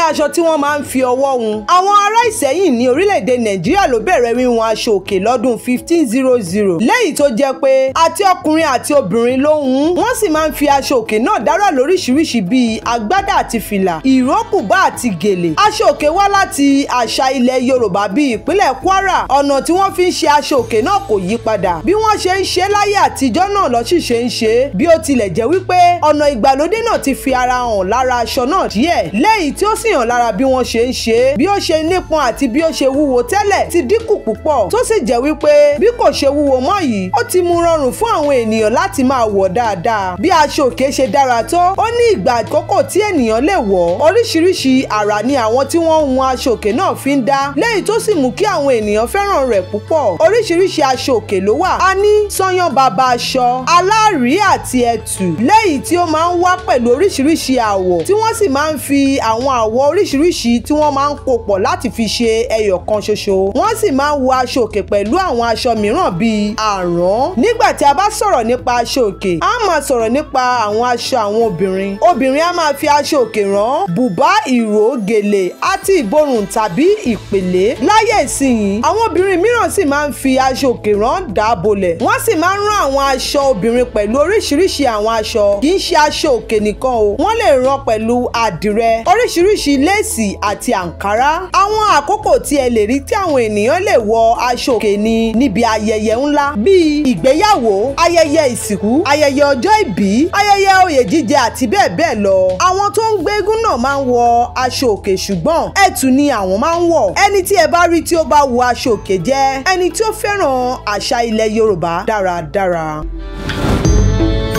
aṣọ tí wọ́n máa ń fi ọwọ́ hun àwọn ará ìsẹ́yìn ní orílẹ̀-èdè nàìjíríà ló bẹ̀rẹ̀ wíwọn aṣọ òkè lọ́dún fifteen zero zero lẹ́yìn tó jẹ́ pé àti ọkùnrin àti obìnrin ló hun wọ́n sì máa ń fi aṣọ òkè náà dára lóríṣiríṣi bíi agbádá àti fìlà ìró bùbá àti gèlè aṣọ òkè wá láti àṣà ilẹ̀ yorùbá bíi ìpínlẹ̀ kwara ọ̀nà tí wọ́n fi ń ṣe aṣọ òkè náà kò yí padà bí wọ́n ṣe ń ṣe láyé àtijọ́ náà lọ́ sì ṣe ń ṣe bí ó tilẹ̀ jẹ́ wípé ọ̀nà ìgbàlódé náà ti fi ara hàn lára aṣọ náà díẹ̀ lẹ́yìn tí ó sì hàn lára bí wọ́n ṣe ń ṣe bí ó ṣe nípọn àti bí ó ṣe wúwo tẹ́lẹ̀ ti dínkù púpọ̀ tó sì jẹ́ wípé bí kò ṣe wúwo mọ́ yìí ó ti mú rọrùn fún àwọn ènìyàn láti máa wọ̀ dáadáa bí aṣọ òkè ṣe dára tó ó ní ìgbà àkókò tí ènìyàn lè wọ̀ oríṣiríṣi àrà ni àwọn tí wọ́n ń hun aṣọ òkè náà fi ń dá lẹ́yìn tó sì mú kí àwọn ènìyàn fẹ́ràn rẹ̀ púpọ̀ oríṣiríṣi aṣọ òkè ló wà a ní sányán bàbá aṣọ aláàrí àti ẹ̀tù lẹ́yìn tí ó máa ń wá pẹ̀lú oríṣiríṣi àwọ̀ tí wọ́n sì máa ń fi àwọn àwọ̀ oríṣiríṣi tí wọ́n máa ń kó pọ̀ láti fi ṣe ẹyọ kan ṣoṣo wọ́n sì máa ń wọ aṣọ òkè pẹ̀lú àwọn aṣọ mìíràn bíi àrán nígbà tí a bá sọ̀rọ̀ nípa aṣọ òkè a máa sọ̀rọ̀ nípa àwọn aṣọ àwọn obìnrin obìnrin a máa fi aṣọ òkè rán bùbá ìró gèlè àti ìborùn tàbí ìpèlé láyé ìsinyìí àwọn obìnrin mìíràn sì máa ń fi aṣọ òkè rán dáàbòlẹ̀ wọ́n sì máa ń rán àwọn aṣọ obìnrin pẹ̀lú oríṣiríṣi àwọn aṣọ kì í ṣe aṣọ òkè nìkan o wọ́n lè rán pẹ̀lú àdìrẹ oríṣiríṣi léèsì àti àǹkárá àwọn àkókò tí ẹ lè rí tí àwọn ènìyàn lè wọ aṣọ òkè ni níbi ayẹyẹ ńlá bíi ìgbéyàwó ayẹyẹ ìsìnkú ayẹyẹ ọjọ́ ìbí ayẹyẹ oyè jíjẹ àti bẹ́ẹ̀ bẹ́ẹ̀ lọ àwọn tó ń gbé eégún náà máa ń wọ aṣọ òkè ṣùgbọ́n ẹ̀tù ni àwọn máa ń wọ̀ ẹni tí ẹ bá rí tí ó bá wọ aṣọ òkè jẹ́ ẹni tí ó fẹ́ràn àṣà ilẹ̀ yorùbá dáradára.